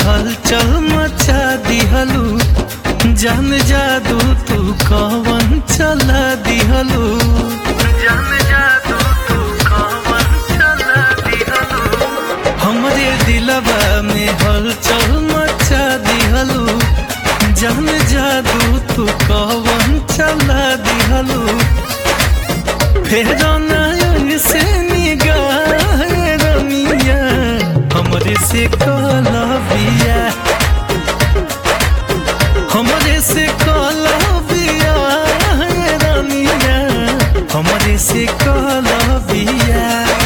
हलचल मचा दिहलू जान जादू तू कवन चला दिहलू जान जादू तू कवन चला दिहलू हमरे दिलवा में हलचल मचा दिहलू जान जादू तू कवन चला दिहलू फेर नयन से निगाह रमिया हमरे से कलबिया हमरे से कलबिया रमिया हमरे से कलबिया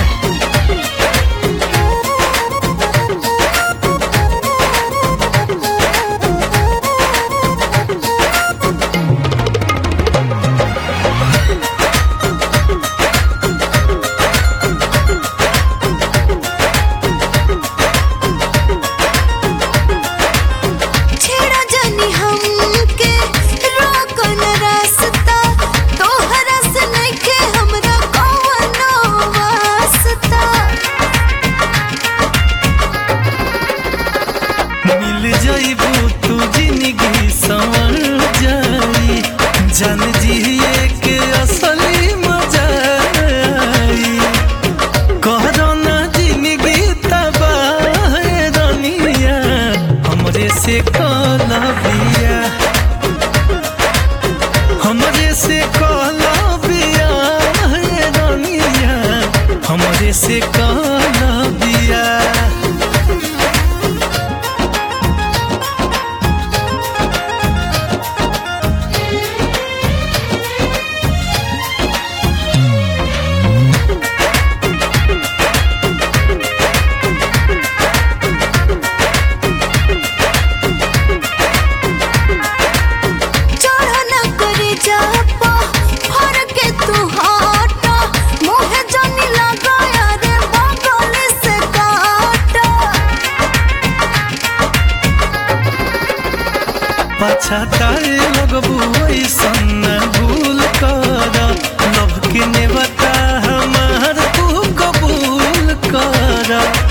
छेड़ा जानी हमके रोकन रास्ता तोहरा से नइखे हमरा कवनो वास्ता मिल जाइबू तू जिंदगी संवर जाई जान जिए के असली मजा आई कहरो ना जिंदगी तबाह रनिया हमरे से कलबिया हमरे से कलबिया रनिया हमरे से कलबिया चढ़ न करे जापा फर के तू हटा मुहे जानी लगा यार बगल से काटा पछताए लगबू ऐसन भूल कर लव के ने बता हमार तू कबूल कर